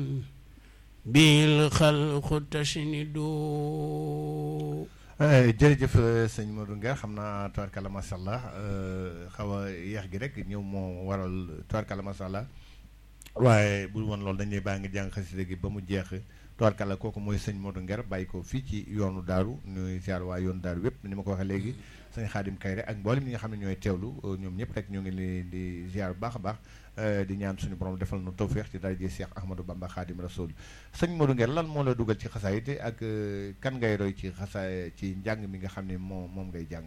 bil xalqu tashnidu jërëjëf sëñ Modou Nguer xam naa tubaarkalla macha allah xaw a yeex gi rek ñëw moo waral tubaarkalla macha allah waaye bu woon loolu dañuy baa ngi jàng xasida gi ba mu jeex tubaarkalla kooku mooy sëñ Modou Nguer bàyyi ko fii ci yoonu daaru ñuy ziar waa yoonu daaru yëpp ni ma ko waxee léegi sëñ Xaadim Kayre ak mboolem ñi nga xam ne ñooy teewlu ñoom ñëpp rek ñu ngi leen di ziar bu baax a baax di ñaan suñu borom defal nu tawféex ci daraje Cheikh Ahmadou Bamba Xaadim Rasul sëñ Modou Nguer lan moo la dugal ci xasaayit ak kan ngay roy ci xasaay ci njàng mi nga xam ne moom moom ngay jàng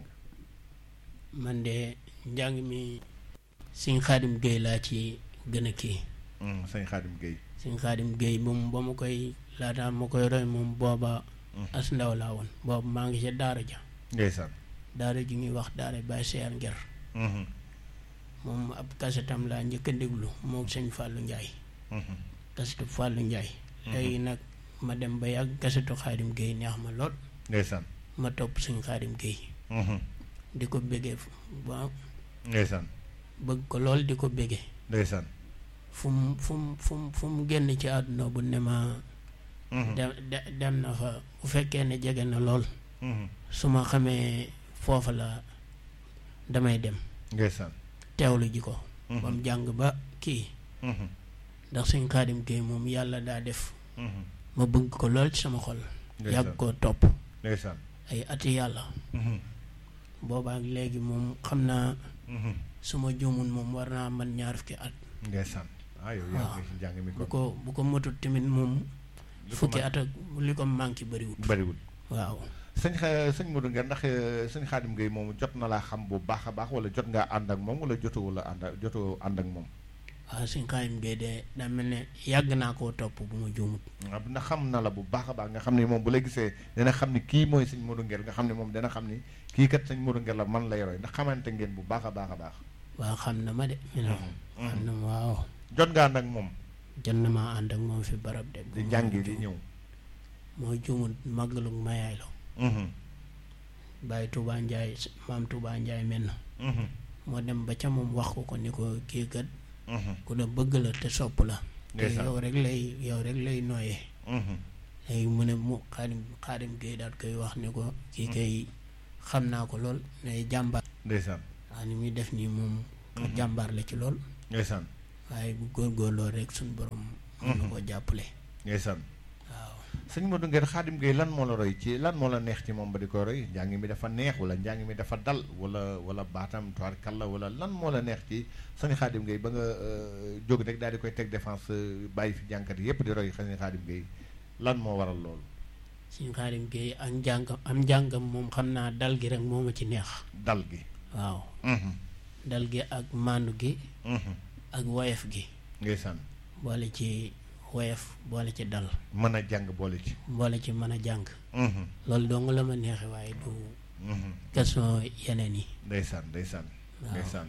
man de njàng mi sëñ Xaadim Gueye laa ci gën a kii sëñ Xaadim Gueye sëñ Xaadim Gueye moom ba ma koy laataa ma koy roy moom booba as ndaw laa woon booba maa ngi ca daara ja ndeysaan daara ji ñuy wax daara Baye Seer Nguer moom ab kasetam laa njëkk a déglu moom sëñ Fallou Ndiaye kasetu Fallou Ndiaye léegi nag ma dem ba yàgg kasetu Xaadim Gueye neex ma lool ndeysaan ma topp sëñ Xaadim Gueye di ko béggee ba ndeysaan bëgg ko lool di ko béggee ndeysaan fu mu fu mu fu mu fu mu génn ci àdduna bu ne ma dem dem na fa bu fekkee ne jege na lool su ma xamee foofa la damay dem ndeysaan teewlu ji ko ba mu jàng ba kii ndax suñ Xaadim Gueye moom yàlla daa def ma bëgg ko lool ci sama xol yàgg koo topp ndeysaan ay ati yàlla boobaak léegi moom xam naa su ma juumul moom war naa man ñaar fukki at ndeysaan ah yow yaa ngi ci njàng mi bu ko ko bu ko matut tamit moom fukki at ak li ko manqué bëriwut bariwul waaw sëñ xa sëñ Modou Nguer ndax sëñ Xaadim Gueye moomu jot na laa xam bu baax a baax wala jot ngaa ànd ak moom wala jotoo wala ànd ak jotoo ànd ak moom waaw suñ Xaadim Gueye de daa mel ne yàgg naa koo topp bu ma juumut waaw ndax xam na la bu baax a baax nga xam ne moom bu la gisee dana xam ne kii mooy sëñ Modou Nguer nga xam ne moom dana xam ni kii kat sëñ Modou Nguer la man lay roy ndax xamante ngeen bu baax a baax a baax waaw xam na ma de mi no xam na ma waaw jot nga ànd ak moom jot na maa ànd ak moom fi barab de di jàngi di ñëw moo juumut màggalu mayaay la bàyyi Touba Ndiaye maam Touba Ndiaye mel na moo dem ba ca moom wax ko ko ni ko kii kat ku la bëgg la te sopp la te Ndeysaan. yow rek lay yow rek lay nooyee léegi mu ne mu xaadim xaadim Gueye daal koy wax ni ko kii kay xam naa ko lool ne jàmbaar ndeysaan waaw ni muy def nii moom ko jàmbaar la ci lool ndeysaan waaye bu góorgóorloo rek suñ borom mën na koo jàppale ndeysaan waaw sëñ Modou Nguer Xaadim Gueye lan moo la roy ci lan moo la neex ci moom ba di ko roy njàng mi dafa neex wala njàng mi dafa dal wala wala baatam toir kalla wala lan moo la neex ci sëñ Xaadim Gueye ba nga euh, jóg rek daal di koy teg défense euh, bàyyi fi jànkat yépp di roy sëñ Xaadim Gueye lan moo waral loolu suñ xaadim Gueye ak njàngam am njàngam moom xam naa dal gi rek moo ma ci neex dal gi waaw Mhm, dal gi ak maandu gi mhm. ak woyef gi ndeysaan boole ci woyef boole ci dal mën a jàng boole ci boole ci mën a jàng Mhm, loolu dong la ma neexe waaye du mhm. question yeneen yi ndeysaan ndeysaan waaw ndeysaan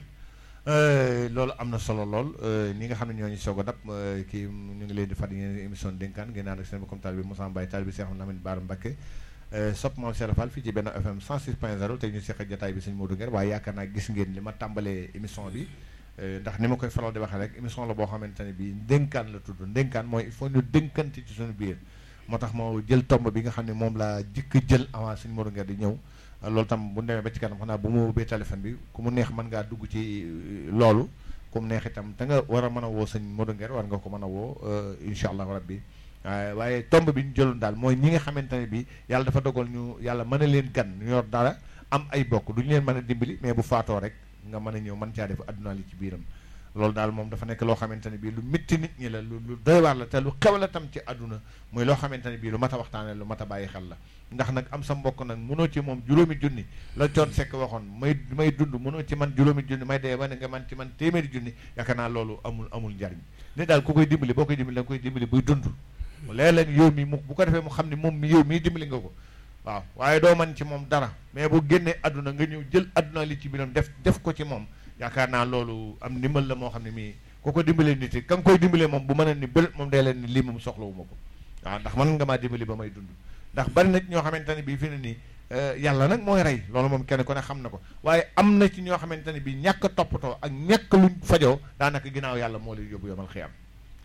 Euh, loolu am na solo lool euh, ñi nga xam ne ñooñu soog a dab euh, kii ñu ngi leen di fàttali ngeen émission dénkaan ngeen ànd ak seen comme taalibe bi Moussa Mbaye taalibe bi Cheikh Lamine Bara Mbacké sopp moom Cheikh Fall fii ci benn FM 106.0 te ñu seq jotaay bi sëñ Modou Nguer waaye yaakaar naa gis ngeen li ma tàmbalee émission bi euh, ndax ni ma koy faral di waxee rek émission la boo xamante ne bii ndénkaan la tudd ndénkaan mooy il faut ñu dénkante ci suñu biir moo tax moo jël tomb bi nga xam ne moom laa jëkk jël avant sëñ Modou Nguer di ñëw loolu tam bu ñu demee ba ci kanam xanaa bu mu ubbee téléphone bi ku mu neex mën ngaa dugg ci euh, loolu ku mu neex itam te nga war a mën a woo sëñ Modou Nguer war nga ko mën a woo euh, incha allahu rabbi waaye waaye tomb bi ñu jëloon daal mooy ñi nga xamante ne bi yàlla dafa dogal ñu yàlla mën a leen gan ñu yor dara am ay bokk du ñu leen mën a dimbali mais bu faatoo rek nga mën a ñëw mën caa def adduna li ci biiram loolu daal moom dafa nekk loo xamante ne bii lu métti nit ñi la lu lu doy waar la te lu xew la tam ci àdduna muy loo xamante ne bii lu mat a waxtaane lu mat a bàyyi xel la ndax nag am sa mbokk nag mënoo ci moom juróomi junni la coon sekk waxoon may may dund mënoo ci man juróomi junni may dee ba ne nga man ci man téeméeri junni yaakaar naa loolu amul amul njariñ ni daal ku koy dimbali boo koy dimbali da nga koy dimbali buy dund léeg-léeg yow mi mu bu ko defee mu xam ne moom mi yow mii dimbali nga ko waaw waaye doo man ci moom dara mais bu génnee àdduna nga ñëw jël àdduna li ci biiram def def ko ci moom yaakaar naa loolu am ndimbal la moo xam ne mii ku ko dimbalee nit yi ka nga koy dimbalee moom bu mën a ni bël moom day leen ni lii moom soxlawu ma ko waaw ndax mën nga maa dimbali ba may dund ndax bari na ci ñoo xamante ne bii fi ne nii yàlla nag mooy rey loolu moom kenn ku ne xam na ko waaye am na ci ñoo xamante ne bii ñàkk a toppatoo ak ñàkk luñ fajoo daanaka ginnaaw yàlla moo lay yóbbu yomal xiyam waaw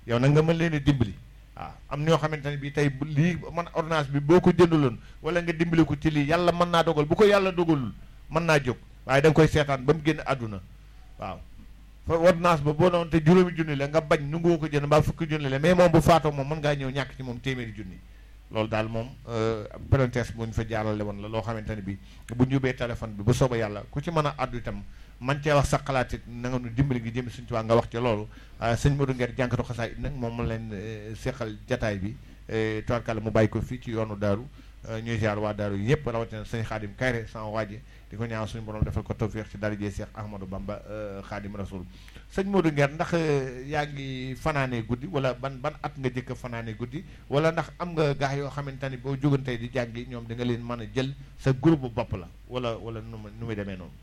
yow nag nga mën leen a dimbali waaw am ñoo xamante ne bii tey bu lii man ordonnance bi boo ko jëndaloon wala nga dimbali ko ci lii yàlla mën naa dogal bu ko yàlla dogalul mën naa jóg waaye da nga koy seetaan ba mu génn àdduna waaw fa ordonnance ba boo doon te juróomi junni la nga bañ nu ngoo ko jënd mbaa fukki junni la mais moom bu faatoo moom mën ngaa ñëw ñàkk ci moom téeméeri junni loolu daal moom parenthèse bu ñu fa jaarale woon la loo xamante ne bi bu ñu yóbbee téléphone bi bu sooba yàlla ku ci mën a àddu itam man cee wax sa xalaat it na nga nu dimbali ngi jëm suñu tubaab nga wax ci loolu sëñ Modou Nguer jànkatu xasaay it nag moom mu leen seqal jataay bi toarkala mu bàyyi ko fii ci yoonu daaru ñuy ziar waa daaru yëpp rawatina sëñ Xaadim Kayre sama waaji di ko ñaan suñu borom defal ko tawfiix ci darajee Cheikh Ahmadou Bamba Xaadim Rasul sëñ Modou Nguer ndax yaa ngi fanaanee guddi wala ban ban at nga jëkk a fanaanee guddi wala ndax am nga gaax yoo xamante ni boo jógantey di jàngi ñoom da nga leen mën a jël sa groupe bopp la wala wala nu mu nu muy demee noonu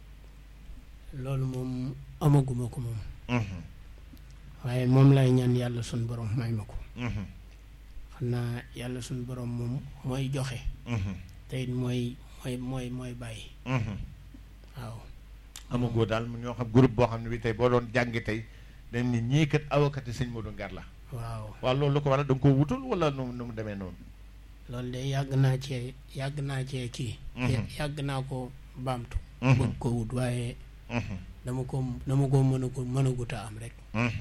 loolu moom amaguma ko moom waaye moom lay ñaan yàlla suñ borom may ma ko xam naa yàlla suñ borom moom mooy joxe te it mooy mooy mooy mooy bàyyi waaw amagoo daal mu ñoo xam groupe boo xam ne bi tey boo doon jàngi tey dañ ni ñii kat avocat sëñ Modou Nguer la waaw waaw loolu lu ko waral da nga ko wutul wala nu nu mu demee noonu loolu de yàgg naa cee yàgg naa cee kii yàgg naa ko baamtu bëgg ko wut waaye dama ko dama ko mën a ko mën a guta am rek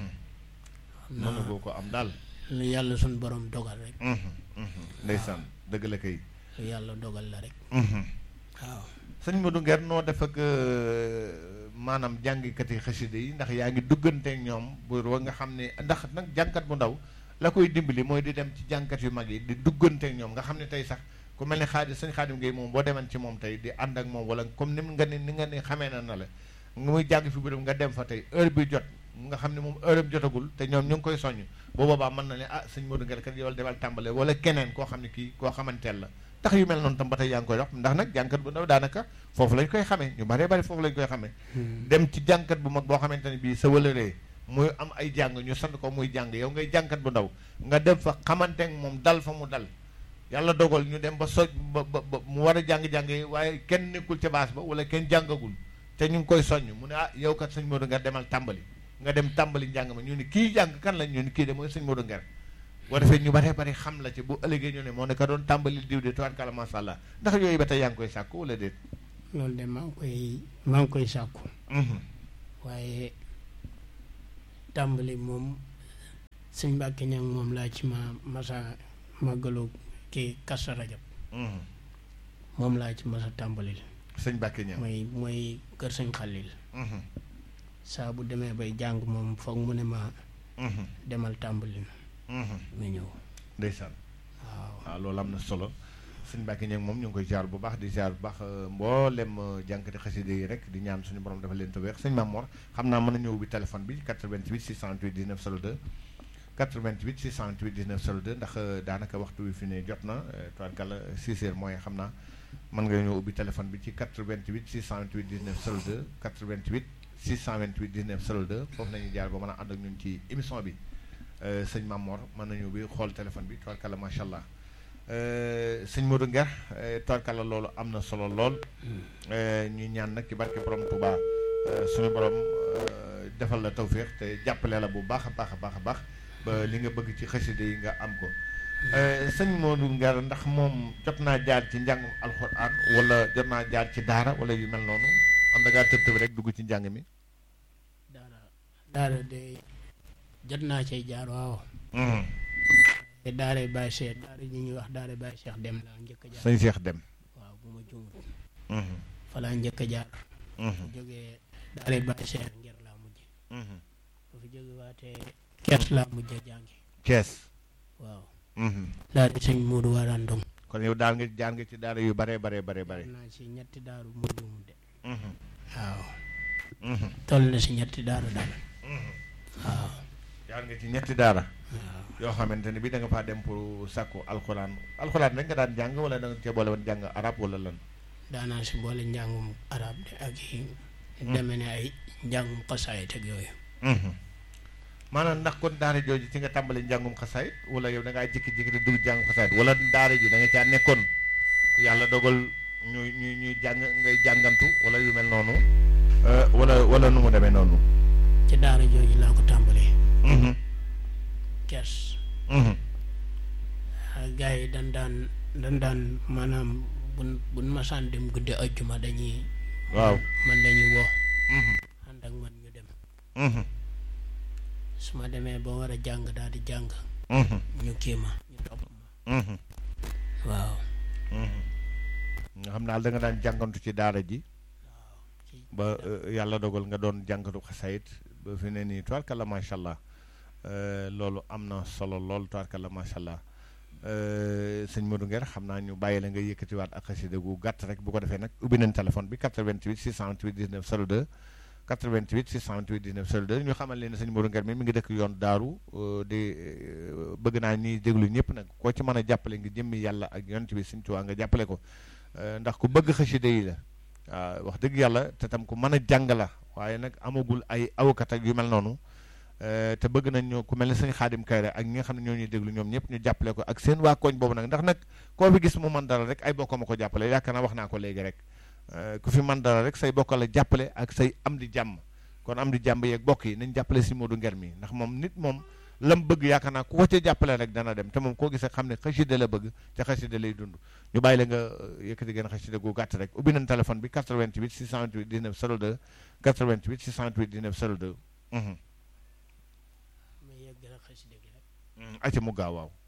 mënagoo ko am daal lu yàlla suñ borom dogal rek ndeysaan dëgg la kay lu yàlla dogal la rek waaw sëñ Modou Nguer noo def ak maanaam jàngikati xasida yi ndax yaa ngi dugganteek ñoom bu wa nga xam ne ndax nag jàngkat bu ndaw la koy dimbali mooy di dem ci jàngkat yu mag yi di dugganteek ñoom nga xam ne tey sax ku mel ne xaadim sëñ xaadim Gueye moom boo deman ci moom tey di ànd ak moom wala comme ni nga ni ni nga ni xamee na na la nga muy jàng fi biram nga dem fa tey heure bi jot nga xam ne moom heure bi jotagul te ñoom ñu ngi koy soññ boo boobaa mën na ne ah sëñ Modou Nguer kat yow demal tàmbale wala keneen koo xam ne kii koo xamanteel la tax yu mel noonu tam ba tey yaa ngi koy dox ndax nag jàngkat bu ndaw daanaka foofu lañ koy xamee ñu baree bari foofu lañ koy xamee dem ci jàngkat bu mag boo xamante ne bii sa wëlëree muy am ay jàng ñu sant ko muy jàng yow ngay jàngkat bu ndaw nga dem fa xamanteek moom dal fa mu dal yàlla dogal ñu dem ba soj ba ba mu war a jàng-jàng yi waaye kenn nekkul ca baas ba wala kenn jàngagul te ñu ngi koy soññ mu ne ah yow kat sëñ Modou Nguer demal tàmbali nga dem tàmbali njàng ma ñu ni kii jàng kan la ñu ni kii de mooy sëñ Modou Nguer boo defee ñu baree bari xam la ci bu ëllëgee ñu ne moo ne ka doon tàmbali diw de tubaarkàlla masha Allah ndax yooyu ba tey yaa ngi koy sàkku wala déet loolu de maa ngi koy maa ngi koy sàkku waaye tàmbali moom sëñ Mbàkke ñang moom laa ci ma masa màggalu kii Kazu Rajab moom laa ci masa tàmbalil sëñ Mbàkke ñang mooy mooy kër sëñ Xalil saa bu demee bay jàng moom foog mu ne ma demal tàmbali na nga ñëw ndeysaan waaw waaw loolu am na solo sëñ Mbàkke ñang moom ñu ngi koy jaar bu baax di jaar bu baax mboolem jànkati xasida yi rek di ñaan suñu borom dafa leen tawfeex sëñ Mamor xam naa mën na ñëw bi téléphone bi 88 628 19 02 88 628 19 02 ndax daanaka waxtu wi fi ne jot na tubaarkàlla 6 heures mooy xam naa mën nga ñëw ubbi téléphone bi ci 88 628 19 02 88 628 19 02 foofu nañu jaar ba mën a ànd ak ñun ci émission bi sëñ Mamor mën nañu bi xool téléphone bi tubaarkàlla macha allah sëñ Modou Nguer tubaarkàlla loolu am na solo lool ñuy ñaan nag ci barke borom Touba suñu borom defal la tawféex te jàppale la bu baax a baax a baax a baax ba li nga bëgg ci xasida yi nga am ko sëñ Modou Nguer ndax moom jot naa jaar ci njàngum alxuraan wala jot naa jaar ci daara wala yu mel noonu am da ngaa tëb tëb rek dugg ci njàng mi daara daara de jot naa cay jaar waaw te daara Baye Cheikh daara ñi ñuy wax daara Baye Cheikh dem laa njëkk a jaar sëñ Cheikh dem waaw bu ma jumut fa laa njëkk a jaar jógee daara Baye Cheikh ngir laa mujj bu fi jóge waatee kees laa mujj a jàngi Kees waaw daara sëñ Moodu Waraan Ndong kon yow daal nga jaar nga ci daara yu bare bare bare bare naa ci ñetti daaru mu jumut de waaw toll na si ñetti daara daal waaw jaar nga ci ñetti daara waaw yoo xamante ne bi da nga faa dem pour sàkku alxuraan alxuraan rek nga daan jàng wala da nga cee boole woon jàng arab wala lan daanaa si boole njàngum arab de ak yi deme ne ay njàngum xasaayit ak yooyu maanaam ndax kon daara jooju ci nga tàmbali njàngum xasaayit wala yow da ngaa jékki-jékki di dugg njàngum xasaayit wala daara ji da nga caa nekkoon yàlla dogal ñuy ñuy ñuy jàng ngay jàngantu wala yu mel noonu wala wala nu mu demee noonu ci daara jooju laa ko tàmbalee kees Mhm. gars yi dañ daan dañ daan maanaam bun buñ masaan dem guddi ajjuma dañuy waaw man dañuy woo Mhm. ànd ak man ñu dem Mhm. su ma demee ba war a jàng daal di jàng Mhm. ñu kii ma ñu topp ma Mhm. waaw Mhm. nga xam daal da nga daan jàngantu ci daara ji ci ba euh, yàlla dogal nga doon jàngatu xasayit ba fi ne nii tubaarkalla macha allah Euh, loolu am na solo lool tubaarkalla macha allah Euh, sëñ Modou Nguer xam naa ñu bàyyi la nga yëkkatiwaat ak xasida gu gàtt rek bu ko defee nag ubbi nañ téléphone bi 88 628 19 02 88 628 19 02 ñu xamal leen ne sëñ Modou Nguer mi mi ngi dëkk yoon daaru euh, di euh, bëgg naa ñuy déglu ñëpp nag koo ci mën a jàppale ngi jëmmi yàlla ak yonent bi sëñ Tuubaa nga jàppale ko Euh, ndax ku bëgg xasida yi la waaw wax dëgg yàlla te tam ku mën a jàng la waaye nag amagul ay awkat ak yu mel noonu euh, te bëgg nañ ñu ku mel ne sëñ Xaadim Kayre ak ñi nga xam ne ñoo ñuy déglu ñoom ñëpp ñu jàppale ko ak seen waa koñ boobu nag ndax nag koo fi gis mu man dara rek ay bokkam a ko jàppale yaakaar naa wax naa ko léegi rek Euh, ku fi man dara rek say bokk la jàppale ak say am di jàmm kon am di jàmm yeeg bokk yi nañ jàppale si Modou Nguer mi ndax moom nit moom lam bëgg yaakaar naa ku ko ca jàppale rek dana dem te moom koo gisee xam ne xasida la bëgg te xasida lay dund ñu bàyyi la nga euh, yëkkati gën xasida gu gàtt rek ubbi nañ téléphone bi 88 628 19 02 88 628 19 02 mhm ma yegg la xasida gi rek mhm acca mu gaaw waaw